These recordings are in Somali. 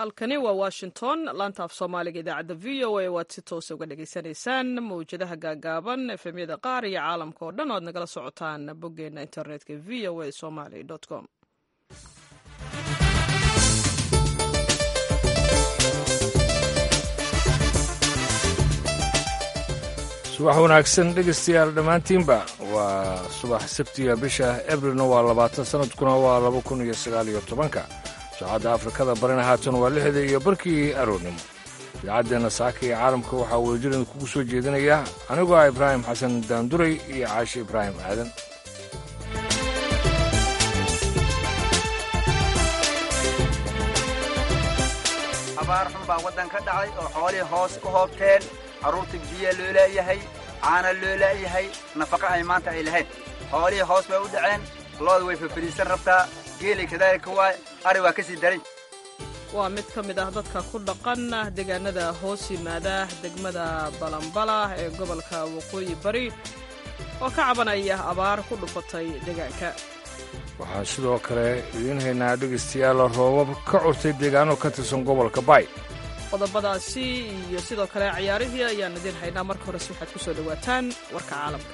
halkani waa washington laanta af soomaaliga idaacadda v o a waad si toosa uga dhagaysanaysaan mawjadaha gaagaaban efemyada qaar iyo caalamka oo dhan o ad nagala socotaan boggeena internetka v o a somaly com subax wanaagsan dhegaystayaal dhammaantiinba waa subax sabtiga bisha ebrilna waa labaatan sanadkuna waa laba kun iyo sagaal iyo tobanka saacadda afrikada barina haatan waa lixda iyo barkii aroornimo idaacaddeena saaka iyo caalamka waxaa weeljiran kugu soo jeedinaya anigoo ah ibraahim xasan daanduray iyo caashi ibraahim aadan abaar xun baa waddan ka dhacay oo xoolihii hoos u hoobteen carruurta biyo loo laayahay caana loo laayahay nafaqa ay maanta ay lahayd xoolihii hoos bay u dhaceen looda way fafariisan rabtaa geelay kadaalika waay ari waa ka sii daran waa mid ka mid ah dadka ku dhaqan deegaanada hoos yimaada degmada balambala ee gobolka waqooyi bari oo ka cabanaya abaar ku dhufatay deegaanka waxaan sidoo kale idiin haynaa dhegaystayaal roobab ka curtay deegaano ka tirsan gobolka baay qodobadaasi iyo sidoo kale ciyaarihii ayaan idiin haynaa marka horese waxaad ku soo dhowaataan warka caalamka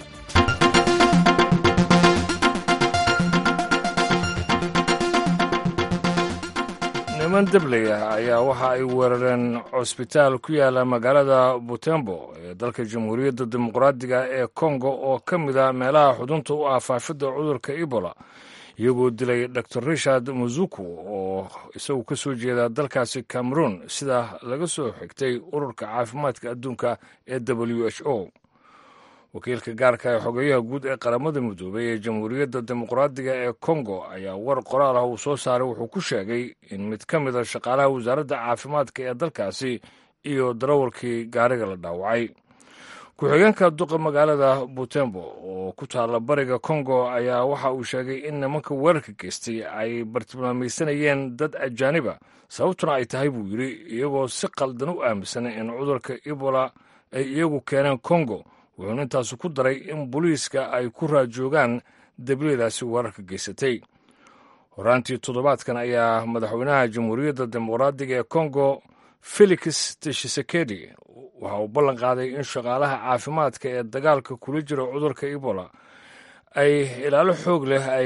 niman debley ah ayaa waxa ay weerareen cusbitaal ku yaala magaalada butembo ee dalka jamhuuriyadda dimuqraadiga ee kongo oo ka mid a meelaha xudunta u ah faafidda cudurka ebola iyagoo dilay dor richard muzuku oo isagu ka soo jeeda dalkaasi cameroon sida laga soo xigtay ururka caafimaadka adduunka ee w h o wakiilka gaarka ee xogeyaha guud ee qaramada midoobay ee jamhuuriyadda dimuqraadiga ee kongo ayaa war qoraal ah uu soo saaray wuxuu ku sheegay in mid ka mid a shaqaalaha wasaaradda caafimaadka ee dalkaasi iyo darawalkii gaariga la dhaawacay ku-xigeenka duqa magaalada butembo oo ku taalla bariga kongo ayaa waxa uu sheegay in nimanka weerarka geystay ay bartilmaamaysanayeen dad ajaaniba sababtuna ay tahay buu yidhi iyagoo si qaldan u aaminsan in cudurka ebola ay iyagu keeneen kongo wuxuuna intaasu ku daray in booliiska ay ku raajoogaan debliyadaasi weerarka geysatay horaantii toddobaadkan ayaa madaxweynaha jamhuuriyadda dimuqraadiga ee kongo felix tshisekedi waxa uu ballan qaaday in shaqaalaha caafimaadka ee dagaalka kula jira cudurka ebola ay ilaalo xoog leh ay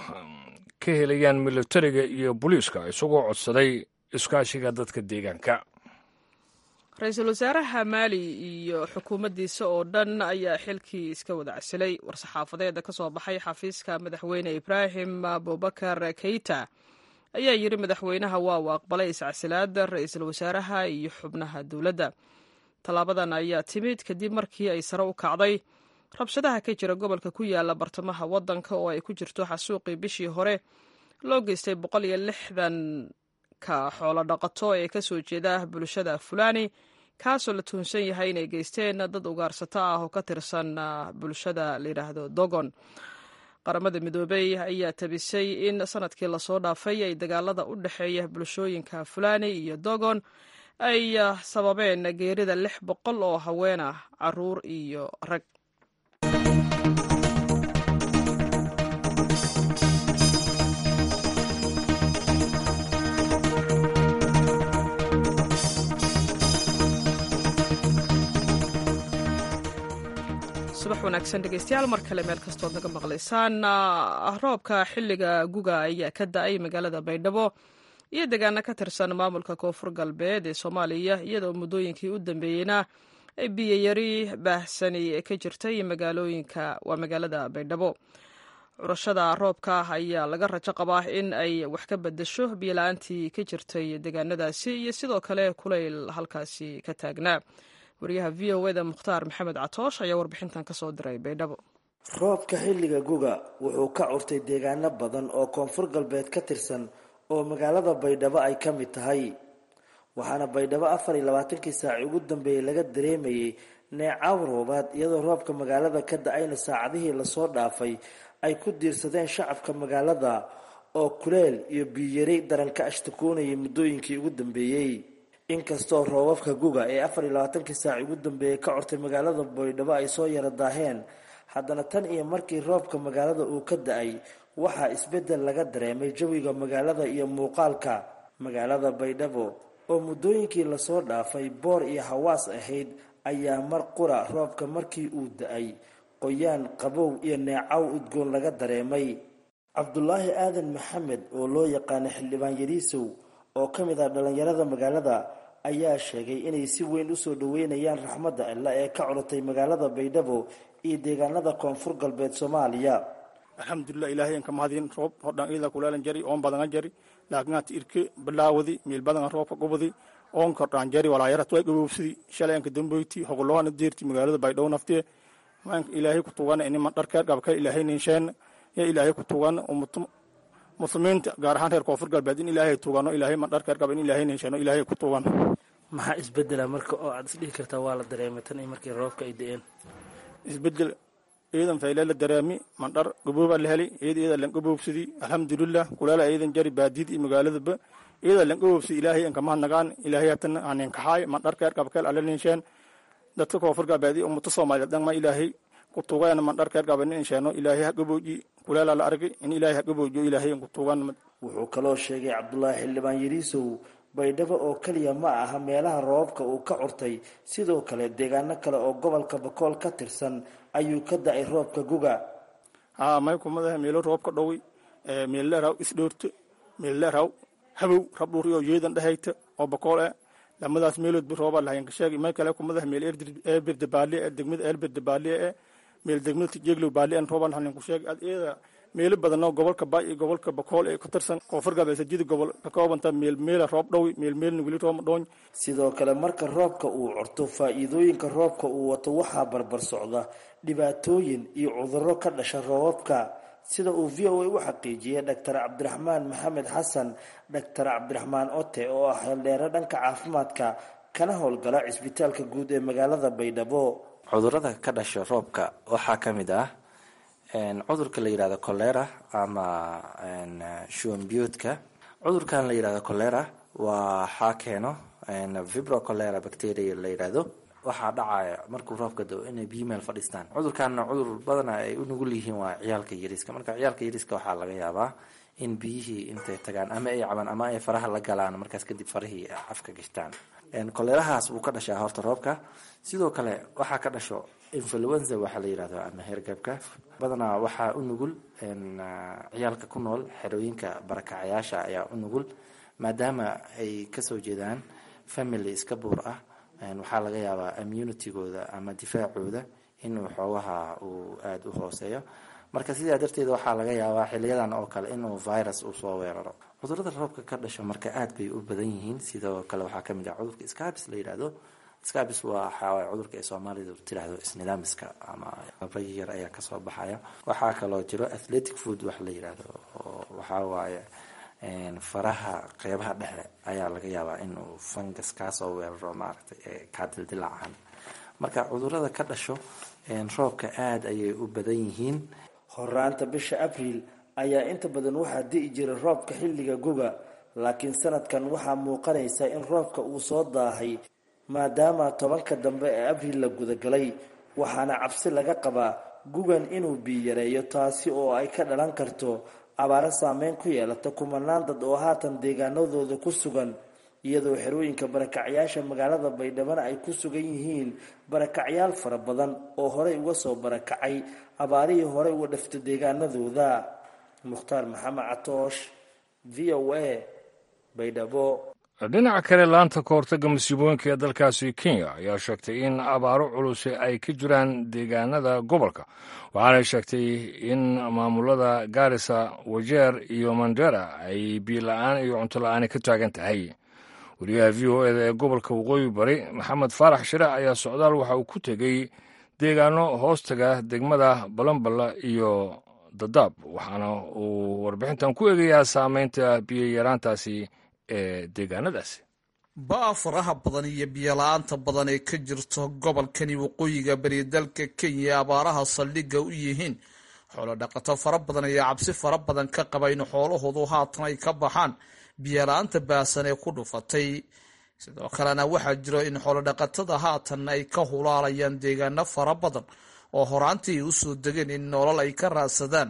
ka helayaan militariga iyo booliiska isagoo codsaday iskaashiga dadka deegaanka ra-iisul wasaaraha maali iyo xukuumaddiisa oo dhan ayaa xilkii iska wada casilay war-saxaafadeeda ka soo baxay xafiiska madaxweyne ibraahim abubakar keita ayaa yidhi madaxweynaha waa uu aqbalay iscasilaada ra-iisul wasaaraha iyo xubnaha dowladda tallaabadan ayaa timid kadib markii ay sare u kacday rabshadaha ka jira gobolka ku yaala bartamaha waddanka oo ay ku jirto xasuuqii bishii hore loo geystay boqol iyo lixdanka xoolo dhaqato ee ka soo jeeda bulshada fulani kaasoo la tuhunsan yahay inay geysteen dad ugaarsato ah oo ka tirsan bulshada layidhaahdo dogon qaramada midoobey ayaa tabisay in sanadkii lasoo dhaafay ay dagaalada u dhexeeya bulshooyinka fulani iyo dogon ay sababeen geerida lix boqol oo haween ah caruur iyo rag subax wanaagsan dhegeystayaal mar kale meel kastood naga maqlaysaan roobka xilliga guga ayaa ka da-ay magaalada baydhabo iyo deegaano ka tirsan maamulka koonfur galbeed ee soomaaliya iyadoo muddooyinkii u dambeeyeyna ay biyayari baahsani ka jirtay magaalooyinka waa magaalada baydhabo curashada roobka ayaa laga rajo qabaa in ay wax ka bedesho biyola-aantii ka jirtay deegaanadaasi iyo sidoo kale kulayl halkaasi ka taagnaa wariyaha v o eda mukhtaar maxamed catoosh ayaa warbixintan kasoo diray baydhabo roobka xilliga guga wuxuu ka curtay deegaano badan oo koonfur galbeed ka tirsan oo magaalada baydhabo ay ka mid tahay waxaana baydhabo afar iyo labaatankii saaci ugu dambeeyey laga dareemayay neecaw roobaad iyadoo roobka magaalada ka da-ayna saacadihii lasoo dhaafay ay ku diirsadeen shacabka magaalada oo kuleel iyo biyiyari daran ka ashtakoonayay muddooyinkii ugu dambeeyey inkastoo roobabka guga ee afar iyo labaatankii saaci ugu dambeeyey ka cortay magaalada baydhabo ay soo yara daaheen haddana tan iyo markii roobka magaalada uu ka da-ay waxaa isbeddel laga dareemay jawiga magaalada iyo muuqaalka magaalada baydhabo oo muddooyinkii lasoo dhaafay boor iyo hawaas ahayd ayaa mar qura roobka markii uu da-ay qoyaan qabow iyo neecaw udgoon laga dareemay cabdulaahi aadan maxamed oo loo yaqaano xildhibaan yariisow oo ka mid ah dhallinyarada magaalada ayaa sheegay inay si weyn usoo dhaweynayaan raxmadda alla ee ka culatay magaalada baydhabo iyo deegaanada koonfur galbeed soomaaliya alxamdulilah ilahay anka mahadin roob hodhan ida kulaalan jari oon badanga jari laakiin hata irke bilaawadi meel badanga roobka gubadi oon kordhaan jari walaayarat way gabowsidi shalay anka damboyti hogolohana deerti magaalada baydhabo naftee maanka ilaahay ku tugan inima dharkeer gabka ilaahay ninsheen ya ilaahay ku tugan muslimiinta gaar ahaan reer koonfur galbeed in ilaahay tugano ilaahay ma dharkeer gaba in ilaahay ninsheeno ilaahay ku tugan maxaa isbedela marka oo aad isdhihi kartaa waa la dareemay tan iyo markii roobka ay da-een isbedel ciidan fayle la dareemi mandhar gabooba la heli iyada iyada lan gaboobsadi alxamdulilah kulaala ciidan jari baadid iyo magaaladaba iyada lan gaboobsadi ilaahay anka mahadnagaan ilaahay hatan aninkaxaay mandharkeer gabkeel alle ninsheen dadka koonfur galbeed iyo ummata soomaaliyeed dhan ma ilaahay ku tugan mandharkeer gaba ninsheeno ilaahay ha gabooji kulaala la argay in ilaahay ha gaboojiyo ilaahay ku tugan wuxuu kaloo sheegay cabdulaahi xildhibaan yariisow baydhabo oo keliya ma aha meelaha roobabka uu ka curtay sidoo kale deegaano kale oo gobolka bakool ka tirsan ayuu ka da-ay roobka guga haa may kumadaha meelo roobka dhowi meelleeraw isdhoorto meelleeraw habow rabdhuuriyo yeedan dhehayta oo bakool eh lamadaas meeloodba roobaa lahayn kasheegi may kale kumadaha meel eerbirda baaliye eh degmada eerbirda baaliye eh meel degmada tijeeglow baaliye en roobaa lahayn kusheegi ad iyada meelo badanoo gobolka baay iyo gobolka bakool ee ku tirsan koonfur galbeed sajida gobol ka koobanta meel meela roob dhowi meel meelna weli rooma dhoony sidoo kale marka roobka uu curto faa-iidooyinka roobka uu wato waxaa barbar socda dhibaatooyin iyo cudurro ka dhasha roobabka sida uu v o a u xaqiijiyay dhaktar cabdiraxmaan maxamed xasan dhaktar cabdiraxmaan ote oo ah heeldheere dhanka caafimaadka kana howlgala cisbitaalka guud ee magaalada baydhabo cudurada ka dhasha roobka waxaa ka mid ah cudurka la yidhahdo colera ama shuambiyoodka cudurkan la yidhahdo colera waxaa keeno vibro colera bacteria la yidhaahdo waxaa dhacaya markuu roobka dao inay biyo meel fadhiistaan cudurkanna cudur badana ay u nugul yihiin waa ciyaalka yariiska marka ciyaalka yariiska waxaa laga yaabaa in biyihii intay tagaan ama ay cabaan ama ay faraha la galaan markaas kadib farahii afka gashtaan koleerahaas wuu ka dhashaa horta roobka sidoo kale waxaa ka dhasho influenza waxaa la yidhahdo ama hergabka badanaa waxaa u nugul ciyaalka ku nool xerooyinka barakacayaasha ayaa u nugul maadaama ay kasoo jeedaan family iska buur ah waxaa laga yaabaa immunitygooda ama difaacooda inuu xoogaha uu aada u hooseeyo marka sidaa darteed waxaa laga yaabaa xiliyadan oo kale inuu virus uu soo weeraro cudurada roobka ka dhasho marka aad bay u badan yihiin sidoo kale waxaa kamid ah cudurka scabis la yidhaahdo scabis waa waxaa cudurka ay soomaalidu tiraahdo isnidaamiska ama abragi yar ayaa kasoo baxaya waxaa kaloo jiro athletic food wax la yidhaahdo oo waxaa waaye faraha qeybaha dhexe ayaa laga yaabaa inuu fungus kaasoo weeraro maaragtay ee kaa dildilaacan marka cudurada ka dhasho roobka aada ayay u badan yihiin horaanta bisha abriil ayaa inta badan waxaa di'i jiray roobka xilliga guga laakiin sanadkan waxaa muuqanaysa in roobka uu soo daahay maadaama tobanka dambe ee abriil la gudagalay waxaana cabsi laga qabaa gugan inuu biiyareeyo taasi oo ay ka dhalan karto abaaro saameyn ku yeelata kumanaan dad oo haatan deegaanadooda ku sugan iyadoo xerooyinka barakacyaasha magaalada baydhabana ay ku sugan yihiin barakacyaal fara badan oo horey uga soo barakacay abaarihii horey uga dhafta deegaanadooda mukhtaar maxamed catoosh v o a baydhabo dhinaca kale laanta ka hortagga masiibooyinka ee dalkaasi kenya ayaa sheegtay in abaaro culus ay ka jiraan deegaanada gobolka waxaanay sheegtay in maamulada gaarisa wajeer iyo mandera ay biila-aan iyo cunto la-aani ka taagan tahay wariyaha v o eda ee gobolka waqooyi bari maxamed faarax shire ayaa socdaal waxa uu ku tegey deegaano hoostaga degmada balamballa iyo dadaab waxaana uu warbixintan ku eegayaa saameynta biyoyaraantaasi ee deegaanadaasi ba-a faraha badan iyo biyola-aanta badan ee ka jirto gobolkani waqooyiga bari dalka kenya ee abaaraha saldhigga u yihiin xoolo dhaqato fara badan ayaa cabsi fara badan ka qaba in xoolahoodu haatan ay ka baxaan biyola-aanta baasan ee ku dhufatay sidoo kalena waxaa jiro in xoolodhaqatada haatan ay ka hulaalayaan deegaano fara badan oo horaantii ay usoo degeen in nolol ay ka raadsadaan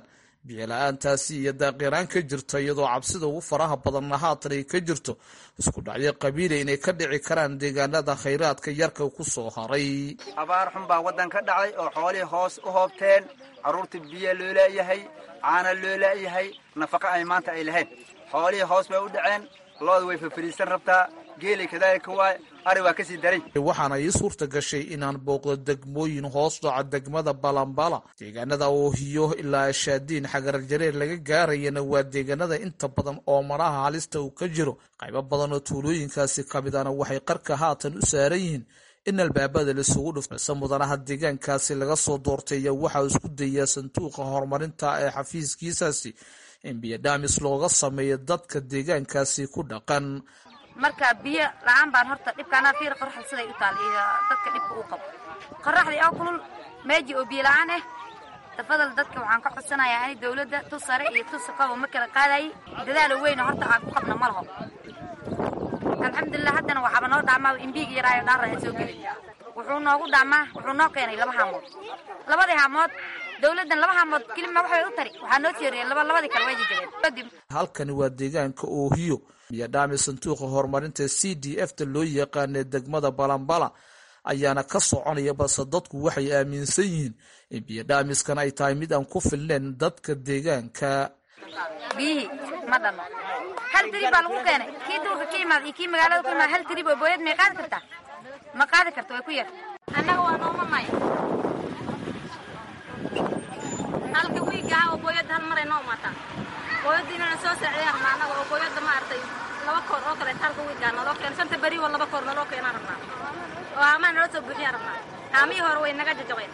biyola-aantaasi iyo daaqiraan ka jirta iyadoo cabsida ugu faraha badanna haatan ay ka jirto isku dhacyo qabiila inay ka dhici karaan deegaanada khayraadka yarka ku soo haray abaar xun baa waddan ka dhacay oo xoolihii hoos u hoobteen carruurtii biyo loo laayahay caana loo laayahay nafaqa ay maanta ay lahayn xoolihii hoos bay u dhaceen looda way fafariisan rabtaa geeli kadaalika waay ari waa kasii daray waxaana ii suurta gashay inaan booqdo degmooyin hoos dhaca degmada balambala deegaanada oohiyo ilaa shaadiin xagarjareer laga gaarayana waa deegaanada inta badan oo maraha halista uu ka jiro qaybo badan oo tuulooyinkaasi kamidana waxay qarka haatan u saaran yihiin in albaabada laisugu dhufto balse mudanaha deegaankaasi laga soo doortay ayaa waxaa isku dayaa sanduuqa horumarinta ee xafiiskiisaasi in biyodhamis looga sameeyo dadka deegaankaasi ku dhaqan marka biyo la-aan baan horta dhibkaanaa fiir qoraxda siday u taal iyo dadka dhibka uu qabo qoraxdii oo kulul meeji oo biyo la-aan ah tafadal dadka waxaan ka codsanayaa ani dawladda tu sare iyo tu saqabo ma kala qaadayay dadaalo weyna horta aan ku qabna ma laho alxamdulilah haddana waxaaba noo dhaamaa imbiig yaraayo dhaara aan soo gelin wuxuu noogu dhaamaa wuxuu noo keenay laba haamood labadii haamood dawladdan laba haamood kelima waxbay u tari waxaa noo tiiriyay laba labadii kale way jajabeen kadib halkani waa deegaanka oohiyo biyodhaami sanduuqa horumarinta c d f ta loo yaqaanee degmada balambala ayaana ka soconaya balse dadku waxay aaminsan yihiin in biyodhaamiskan ay tahay mid aan ku filnayn dadka deegaanka biyihii ma dhanno hal tirib baa lagu keenay kii duurka ka imaada iyo kii magaalada ka imaada hal tirib oo booyad may qaadi kartaa ma qaadi karto way ku yar annaga waa noomanay halka wiigaha oo booyadda hal maray noo maataa booyadda inana soo saaciday rabnaa annaga oo booyadda ma artay laba koor oo kaleet halka wiigaa naloo keena shanta beri wa laba koor naloo keenaa rabnaa oo haamaa naloo soo buuxiyaa rabnaa haamihii hore way naga jajabeen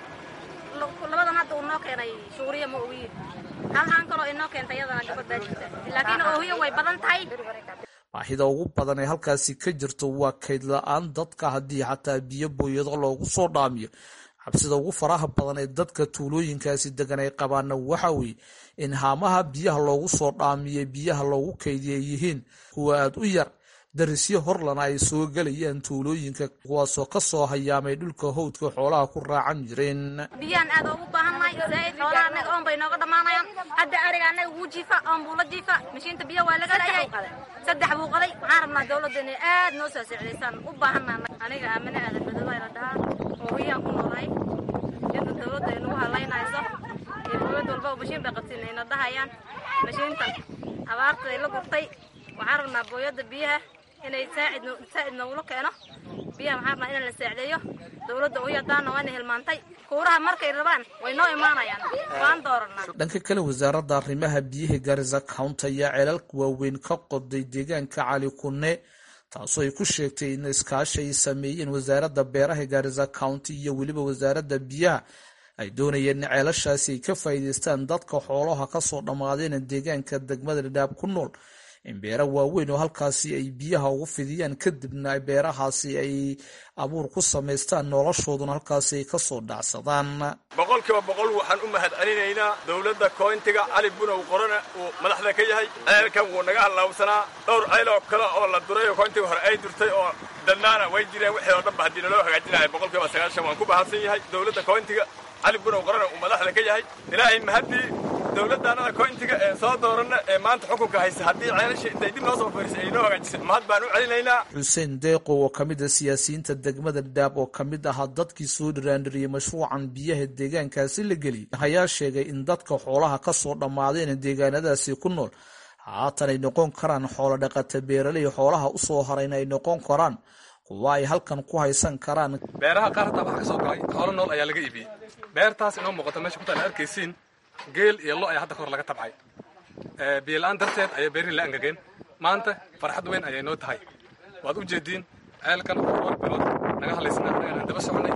labadan hadda uu noo keenay shuuriya ma ogiin hal haan kaloo inoo keentay iyadana gabad baa jirta laakiin oohiyo way badan tahay baahida ugu badan ee halkaasi ka jirto waa kayd la-aan dadka haddii xataa biyo booyado loogu soo dhaamiyo cabsida ugu faraha badan ee dadka tuulooyinkaasi degan ay qabaana waxa weeye in haamaha biyaha loogu soo dhaamiye biyaha loogu kaydiya yihiin kuwa aada u yar darisyo horlana ay soo gelayaan tuulooyinka kuwaasoo ka soo hayaamay dhulka howdka xoolaha ku raacan jireen biyaan aad ugu baahannahay zaaid xoolaha annaga oon bay nooga dhammaanayaan hadda ariga annaga wuu jiifa oon buu la jiifa mashiinta biyo waa laga leeyahay saddex buu qaday waxaan rabnaa dawladda inay aad noo soo sicdaysaan u baahanaa aniga aamine aadan madooba la dhahaa oo hiyaan ku noolahay iyada dawladda ay nagu halaynayso iyo dawlad walba mashiin bay qabtiin ayna dhahayaan mashiintan abaarta ay la gurtay waxaan rabnaa booyadda biyaha inay saacid saacid noogula keeno biyaha waxaan rabnaa in la saacdeeyo dawladda uyadaana waana hilmaantay kuuraha markay rabaan way noo imaanayaan waan dooranaa dhanka kale wasaaradda arrimaha biyaha garisa county ayaa ceelalka waaweyn ka qoday deegaanka cali kunne taasoo ay ku sheegtay in iskaashi ay sameeyeen wasaaradda beeraha garisa county iyo weliba wasaaradda biyaha ay doonayeen in ceelashaasi ay ka faa'iidaystaan dadka xoolaha kasoo dhammaadeen deegaanka degmada dhadhaab ku nool in beera waaweyn oo halkaasi ay biyaha ugu fidiyaan kadibna beerahaasi ay abuur ku samaystaan noloshooduna halkaasi ay kasoo dhacsadaan boqolkiiba boqol waxaan u mahad celinaynaa dowladda koyntiga cali bunow qorana uu madaxda ka yahay ceelkan wuu naga hallaabsanaa dhowr ceel oo kale oo la duray oo koyntiga hore ay durtay oo dadnaana way jireen wixii oo dhanba haddii naloo hagaajinaya boqolkiiba sagaashan waan ku bahadsan yahay dowladda koyntiga cali bunow qorana uu madaxda ka yahay ilaahay mahaddii dowladdaanada koyntiga ee soo dooranna ee maanta xukunka haysa haddii ceelasha intay dib noo soo fariisay ay noo hagaajisay mahad baan u celinaynaa xuseen deeqo oo ka mid a siyaasiyiinta degmada dhaab oo ka mid ahaa dadkii soo dhiraandhiriyey mashruucan biyaha deegaankaasi la geliyay ayaa sheegay in dadka xoolaha ka soo dhammaadeen deegaanadaasi ku nool haatan ay noqon karaan xoolo dhaqata beeraley xoolaha u soo harayna ay noqon karaan kuwa ay halkan ku haysan karaan beeraha qaar hataa waxaa ka soo galay xoolo nool ayaa laga iibiyey beertaas inoo muuqata meesha ku taala arkaysiin geel iyo lo ayaa hadda kahor laga tabcay biyola-aan darteed ayay beerihi la angageen maanta farxad weyn ayay noo tahay waad u jeediin ceelkan dhowr bilood naga hadlaysnaa anagana daba soconay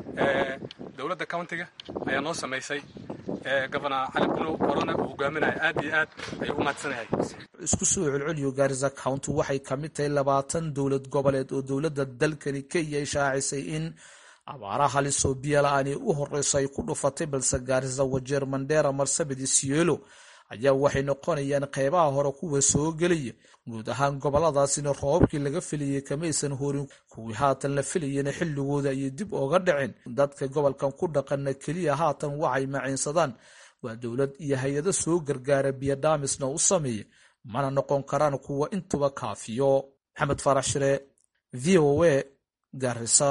dowladda countiga ayaa noo samaysay gobana cali bunow corona uu hogaaminaya aad iyo aad ayuu u mahadsanahay isku soo celceliyo garisa county waxay ka mid tahay labaatan dowlad goboleed oo dowladda dalkani kenya ay shaacisay in abaara halis oo biyo la-aan u horeyso ay ku dhufatay balse gaarisa wajeer mandheera marsabit isiolo ayaa waxay noqonayaan qeybaha hore kuwa soo gelaya guud ahaan goboladaasina roobabkii laga filayay kamaysan horin kuwii haatan la filayana xilligooda ayay dib oga dhaceen dadka gobolkan ku dhaqana keliya haatan waxay maciinsadaan waa dowlad iyo hay-ado soo gargaara biyodhaamisna u sameeya mana noqon karaan kuwa intuba kaafiyo maxamed faarax shire v o a garisa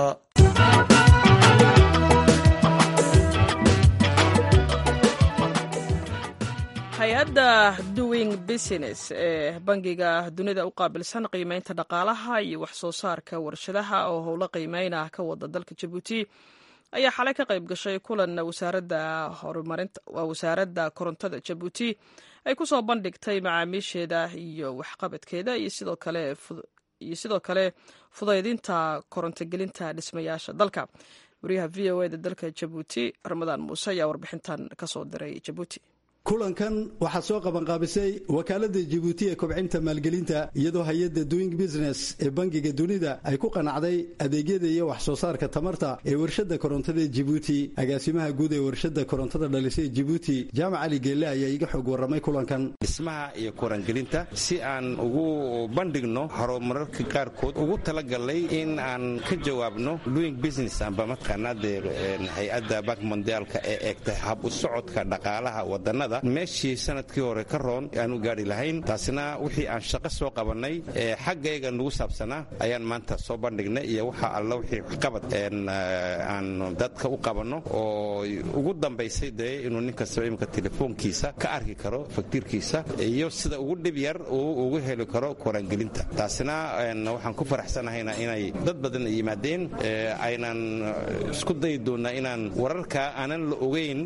hay-adda doing business ee bangiga dunida u qaabilsan qiimeynta dhaqaalaha iyo wax soo saarka warshadaha oo howlo qiimeyn ah ka wada dalka jabuuti ayaa xalay ka qayb gashay kulan wasaaradda horumarinta waa wasaaradda korontada jabuuti ay ku soo bandhigtay macaamiisheeda iyo waxqabadkeeda iyo sidoo kale iyo sidoo kale fudaydinta korontogelinta dhismayaasha dalka wariyaha v o eda dalka jabuuti ramadaan muuse ayaa warbixintan kasoo diray jabuuti kulankan waxaa soo qabanqaabisay wakaaladda jibuuti ee kobcinta maalgelinta iyadoo hay-adda doing business ee bangiga dunida ay ku qanacday adeegyada iyo wax soo saarka tamarta ee warshadda korontada jibuuti agaasimaha guud ee warshadda korontada dhalisay jibuuti jaamac cali geelle ayaa iga xog warramay kulankan dhismaha iyo korangelinta si aan ugu bandhigno horumararka qaarkood ugu talagalnay in aan ka jawaabno doing business amba mataqaanaa dee hay-adda bank mondiaalka ee eegta hab u socodka dhaqaalaha wadannada meeshii sanadkii hore ka roon aanu gaari lahayn taasina wixii aan shaqo soo qabannay ee xaggayga nugu saabsanaa ayaan maanta soo bandhignay iyo waxa alla wixii waxqabad aan dadka u qabanno oo ugu dambaysay dee inuu nin kastaba imika telefoonkiisa ka arki karo faktiirkiisa iyo sida ugu dhib yar uu ugu heli karo koraangelinta taasina waxaan ku faraxsanahayna inay dad badan yimaadeen aynan isku dayi doonnaa inaan wararka aanan la ogeyn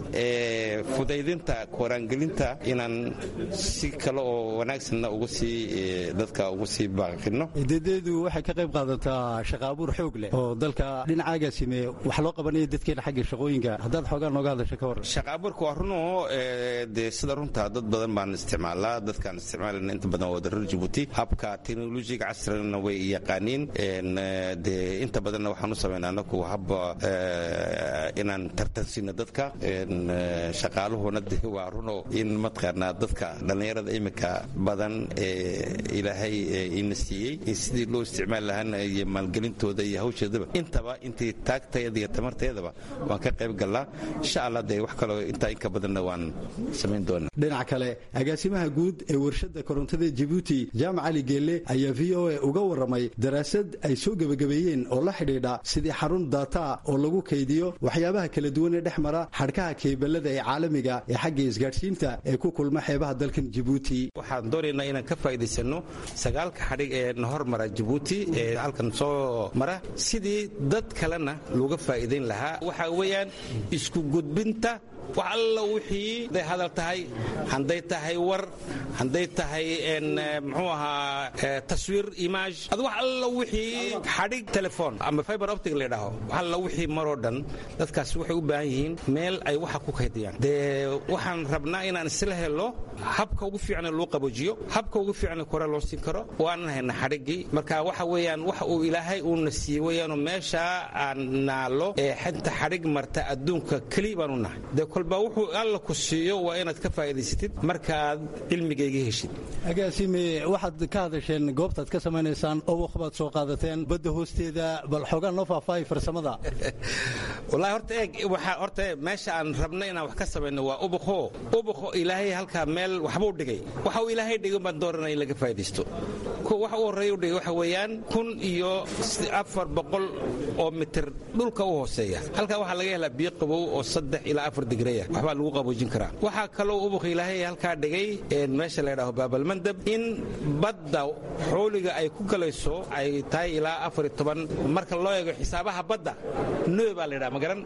fudaydinta koraangelinta inaan si kale oo wanaagsanna ugu sii dadka ugu sii baaqino deedeedu waxay ka qayb qaadataa shaqa abuur xoog leh oo dalka dhinacaagaasime wax loo qabanaya dadkeena xagga shaqooyinka haddaad xoogaa nooga hadasha ka warran shaqa abuurka waa runoo dee sida runta dad badan baan isticmaalaa dadkaan isticmaalana inta badan waa darar jabuuti habka teknolojiga casrigana way yaqaaniin dee inta badanna waxaan u samaynaa anaku habba inaan tartansiino dadka shaqaaluhuna de waa runoo in mataqaanaa dadka dhallinyarada iminka badan ee ilaahay ina siiyey sidii loo isticmaali lahaana iyo maalgelintooda iyo hawsheedaba intaba intii taagtayada iyo tamarteedaba waan ka qayb gallaa insha allah dee wax kaloo intaa inka badanna waan samayn doonaa dhinac kale agaasimaha guud ee warshadda korontada jibuuti jaamac cali geelle ayaa v o a uga warramay daraasad ay soo gebagabeeyeen oo la xidhiidha sidii xarun daataa oo lagu kaydiyo waxyaabaha kala duwan ee dhex mara xadhkaha keeballada ee caalamiga ee xagga isgaadhsiinta ee ku kulma xeebaha dalkan jibuuti waxaan doonaynaa inaan ka faa'iidaysanno sagaalka xadhig ee na hormara jibuuti ee halkan soo mara sidii dad kalena looga faa'iidayn lahaa waxaa weeyaan isku gudbinta wax alla wixii hadday hadal tahay hadday tahay war hadday tahay muxuu ahaa taswiir image ad wax alla wixii xadhig telefoon ama fiber optic la yidhaaho wax alla wixii maroo dhan dadkaasi waxay u baahan yihiin meel ay waxa ku kaydiyaan dee waxaan rabnaa inaan isla helo habka ugu fiicane loo qaboojiyo habka ugu fiicane kore loo siin karo waanan hayna xadhiggii marka waxa weeyaan wax uu ilaahay uuna siiyey weeyaanoo meeshaa aan naalo ee xinta xadhig marta adduunka keliya baan u nahay kolba wuxuu alla ku siiyo waa inaad ka faa'iidaysatid markaad cilmigayga heshid agaasime waxaad ka hadasheen goobtaad ka samaynaysaan oboq baad soo qaadateen badda hoosteeda bal xoogaan noo faahfaahay farsamada wallahi horta eeg waxaa horta meesha aan rabno inaan wax ka samayno waa ubuqo ubuqo ilaahay halkaa meel waxbuu dhigay waxa uu ilaahay dhigay baan dooranaya in laga faa'iidaysto waxa u horreeya u dhigay waxa weeyaan kun iyo afar boqol oo mitir dhulka u hooseeya halkaa waxaa laga helaa biyo qabow oo saddex ilaa afar digreya waxbaa lagu qaboojin karaa waxaa kaloo ubuq ilaahay halkaa dhigay meesha la ydhaho baabalmandab in badda xooliga ay ku galayso ay tahay ilaa afar iyo toban marka loo eego xisaabaha badda noe baa la ydhaha magaran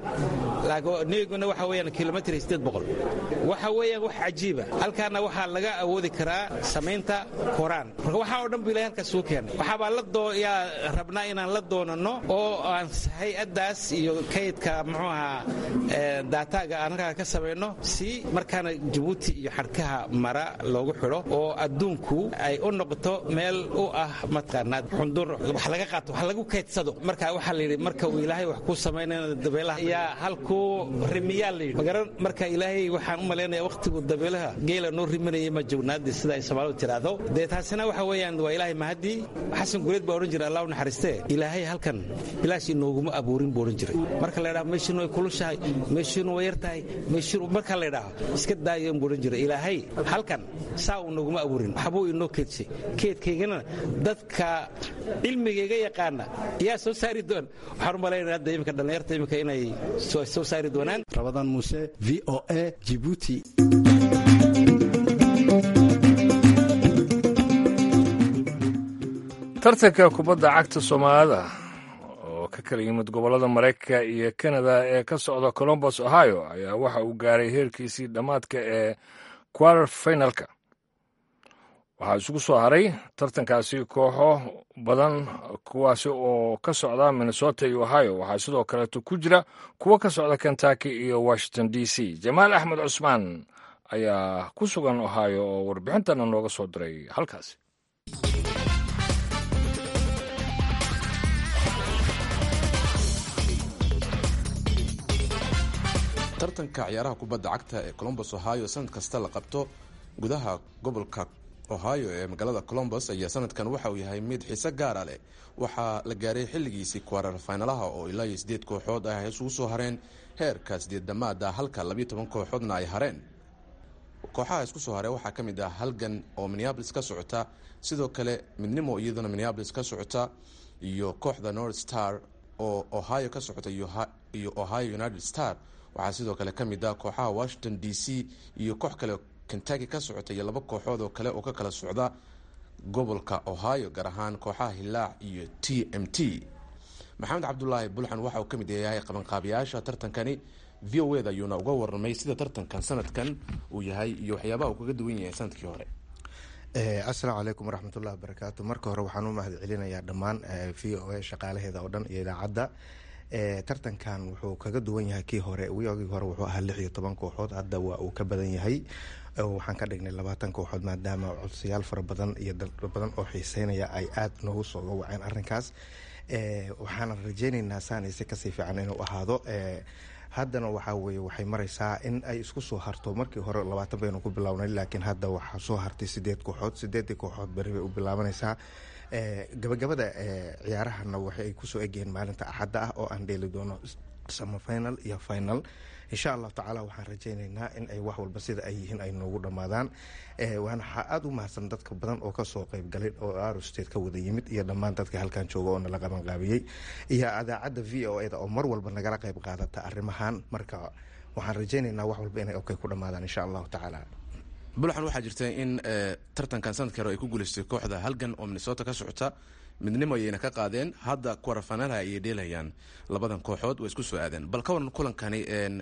neeguna waxa weeyaan kilomitr sideed boqol waxa weeyaan wax cajiiba halkaana waxaa laga awoodi karaa samaynta koraan marka waxaa oo dhan bu ilahay halkaas suu keenay waxaabaa la doo yaa rabnaa inaan la doonano oo aan hay-addaas iyo kaydka muxuu ahaa daataaga aan halkaa ka samayno si markaana jabuuti iyo xadhkaha mara loogu xidho oo adduunku ay u noqoto meel u ah mataqaanaa xundur wax laga qaato wax lagu kaydsado marka waxaa la yidhi marka uu ilaahay wax ku samaynayna dabeela dabeelaha yaa halkuu rimiyaa layidhi magaran marka ilaahay waxaan u malaynayaa wakhtigu dabeelaha geela noo rimanayay ma joognaadii sida ay soomaalidu tiraahdo dee taasina waxa weeyaan waa ilaahay mahadii xasan gureed baa odhan jiray allah u naxariistee ilaahay halkan bilaash inooguma abuurin buu odhan jiray marka la ydhaha meeshiinu way kulushahay meeshiinu way yar tahay meeshiinu marka la ydhaha iska daayan buu odhan jiray ilaahay halkan saa uu nooguma abuurin waxbuu inoo keedshay keedkaygana dadka cilmigayga yaqaana yaa soo saari doon waxaan u malaynaya hadda imika dhallinyarta imika inay soo saari doonaan rabadaan muuse v o a jibuuti tartanka kubadda cagta soomaalida oo ka kala yimid gobollada maraykanka iyo kanada ee ka socda colombos ohio ayaa waxa uu gaaray heerkiisii dhammaadka ee quarter finalka waxaa isugu soo haray tartankaasi kooxo badan kuwaasi oo ka socda minnesota iyo ohio waxaa sidoo kaleeto ku jira kuwo ka socda kentucky iyo washington d c jamaal axmed cusmaan ayaa ku sugan ohio oo warbixintana nooga soo diray halkaasi tartanka ciyaaraha kubadda cagta ee colombos ohio sanad kasta la qabto gudaha gobolka ohio ee magaalada colombos ayaa sanadkan waxa uu yahay mid xiise gaara leh waxaa la gaaray xilligiisii kwaarar faynalaha oo ilaa iyo sideed kooxood ah ay isugu soo hareen heerka sideed dhammaada halka labiyo toban kooxoodna ay hareen kooxaha isku soo haree waxaa ka mid ah halgan oo minneabolis ka socota sidoo kale midnimo iyaduna minneabolis ka socota iyo kooxda north star oo ohio ka socota iyo ohio united star waxaa sidoo kale ka mid ah kooxaha washington d c iyo koox kale kentucky ka socota iyo laba kooxood oo kale oo ka kala socda gobolka ohio gaar ahaan kooxaha hilaac iyo t m t maxamed cabdulaahi bulxan waxa uu ka mid yahay qabanqaabiyaasha tartankani v o eda ayuuna uga warramay sida tartankan sanadkan uu yahay iyo waxyaabaha uu kaga duwan yahay sanadkii hore asalaamu calaykum waraxmatullahi wabarakaatu marka hore waxaan u mahad celinayaa dhammaan v o a shaqaalaheeda oo dhan iyo idaacadda tartankan wuxuu kaga duwan yahay kii hore wigii hore wuxuu ahaa lix iyo toban kooxood hadda waa uu ka badan yahay waxaan ka dhignay labaatan kooxood maadaama codsayaal fara badan iyo dal badan oo xiiseynaya ay aada noogu soo gawaceen arrinkaas waxaana rajeyneynaa saanayse kasii fiican inuu ahaado haddana waxaa weye waxay mareysaa in ay isku soo harto markii hore labaatan baynu ku bilownay laakiin hadda waxaa soo hartay sideed kooxood sideedii kooxood beri bay u bilaabanaysaa gabagabada ciyaarahana waxay kusoo egyihiin maalinta axadda ah oo aan dheeli doono sama final iyo final insha allahu tacaala waxaan rajeyneynaa in ay wax walba sida ay yihiin ay noogu dhammaadaan waxaa aada u mahadsan dadka badan oo kasoo qeybgalay oo aro state ka wada yimid iyo dhammaan dadka halkan jooga oo nala qabanqaabiyey iyo adaacadda v o eda oo mar walba nagala qeyb qaadata arrimahan marka waxaan rajeyneynaa wax walba inay okay ku dhammaadaan insha allahu tacaala bulxan waxaa jirta in tartankan sanadkii hore ay ku guuleystay kooxda halgan oo minnesota ka socota midnimo ayayna ka qaadeen hadda kuwarafanalaha ayay dheelayaan labadan kooxood waa isku soo aadeen bal ka waran kulankani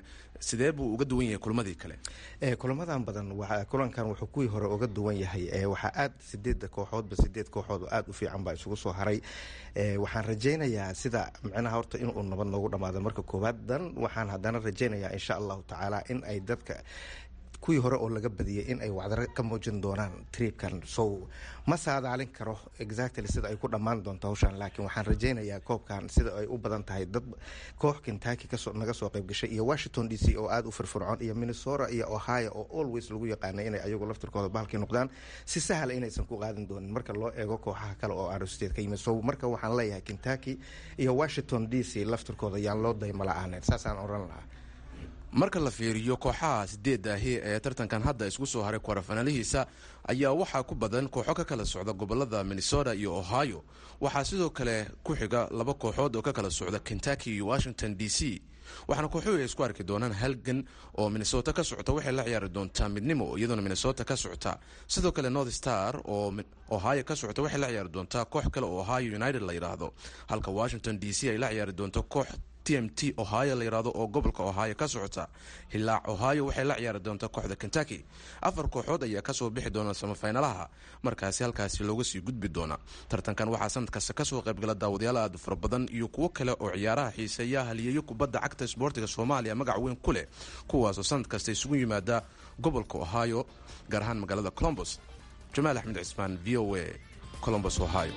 sidee buu uga duwan yahay kulmadii kale kulamadan badan kulankan wuxuu kuwii hore uga duwan yahay waxaa aad sideeda kooxoodba sideed kooxood oo aada u fiican baa isugu soo haray waxaan rajeynayaa sida micnaha horta inuu nabad noogu dhamaado marka koowaad dan waxaan haddana rajeynayaa insha allahu tacaala in ay dadka kuwii hore oo laga badiyay in ay wacdaro ka muujin doonaan triibkan so ma saadaalin karo exactly sida ay ku dhammaan doonto hawshan laakiin waxaan rajeynayaa koobkan sida ay u badan tahay dad koox kentucky kasoo naga soo qayb gashay iyo washington d c oo aada u firfircoon iyo minnesota iyo ohio oo always lagu yaqaanay inay ayagu laftirkooda bahalkii noqdaan si sahla inaysan ku qaadan doonin marka loo eego kooxaha kale oo aro state ka yimid so marka waxaan leeyahay kentucky iyo washington d c laftirkooda yaan loo dayma la-aaneen saasaan oran lahaa marka la fiiriyo kooxaha sideedda ahi ee tartankan hadda isku soo haray kwarafanalihiisa ayaa waxaa ku badan kooxo ka kala socda gobolada minnesota iyo ohio waxaa sidoo kale ku xiga laba kooxood oo ka kala socda kentucky iyo washington d c waxaana kooxuhu ay isku arki doonaan halgan oo minnesota ka socota waxay la ciyaari doontaa midnimo iyadoona minnesota ka socota sidoo kale north star oo ohio ka socota waxay la ciyaari doontaa koox kale oo ohio united la yidhaahdo halka washington d c ay la ciyaari doonto koox t m t ohio la yidhaahdo oo gobolka ohio ka socota hilaac ohio waxay la ciyaari doontaa kooxda kentucky afar kooxood ayaa kasoo bixi doona samafinalaha markaasi halkaasi looga sii gudbi doona tartankan waxaa sanad kasta kasoo qaybgala daawadayaal aada fara badan iyo kuwo kale oo ciyaaraha xiiseeya haliyeeyo kubadda cagta isboortiga soomaaliya magac weyn ku leh kuwaasoo sanad kasta isugu yimaada gobolka ohio gaar ahaan magaalada colombos jamaal axmed cismaan v o a colombos ohio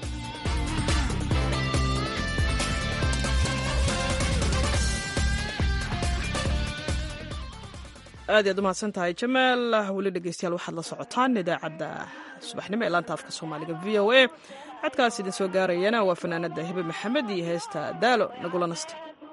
aad iyaad umahadsan tahay jamaal weli dhegeystayaal waxaad la socotaan idaacadda subaxnimo ee laanta afka soomaaliga v o a codkaas idin soo gaarayana waa fanaanada hibe maxamed iyo heesta daalo nagula nasta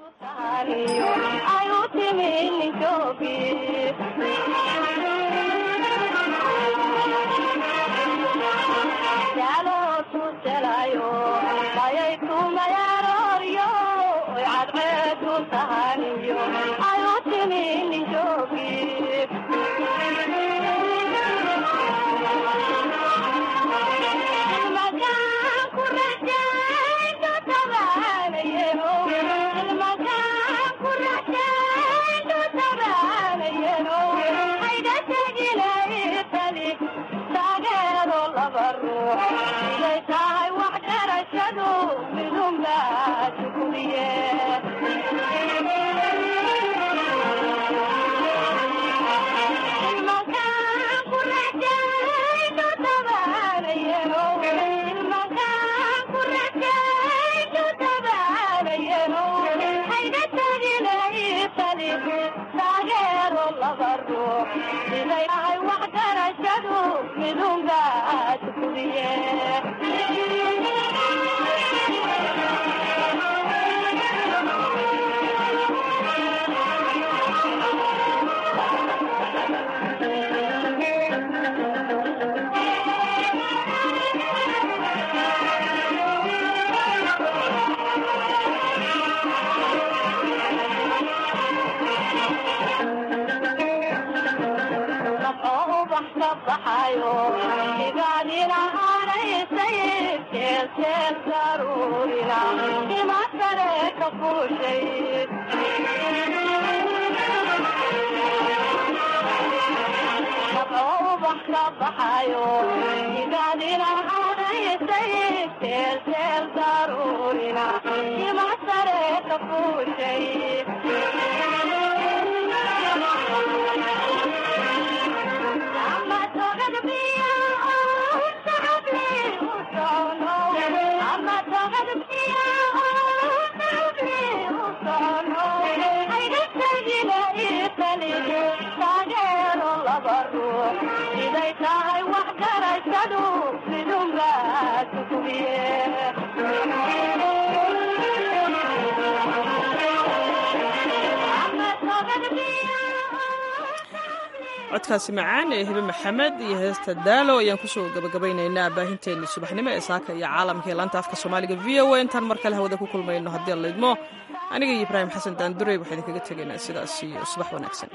codkaasi macaan ee hibe maxamed iyo heesta daalo ayaan kusoo gabagabaynaynaa baahinteennii subaxnimo ee saaka iyo caalamka ee laanta afka soomaaliga v o a intaan mar kale hawada ku kulmayno haddii aan laydmo aniga iyo ibraahim xasan daandurey waxaan idinkaga tegaynaa sidaas iyo subax wanaagsan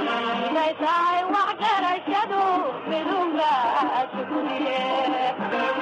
tahay wax garashadu midunga asuguriye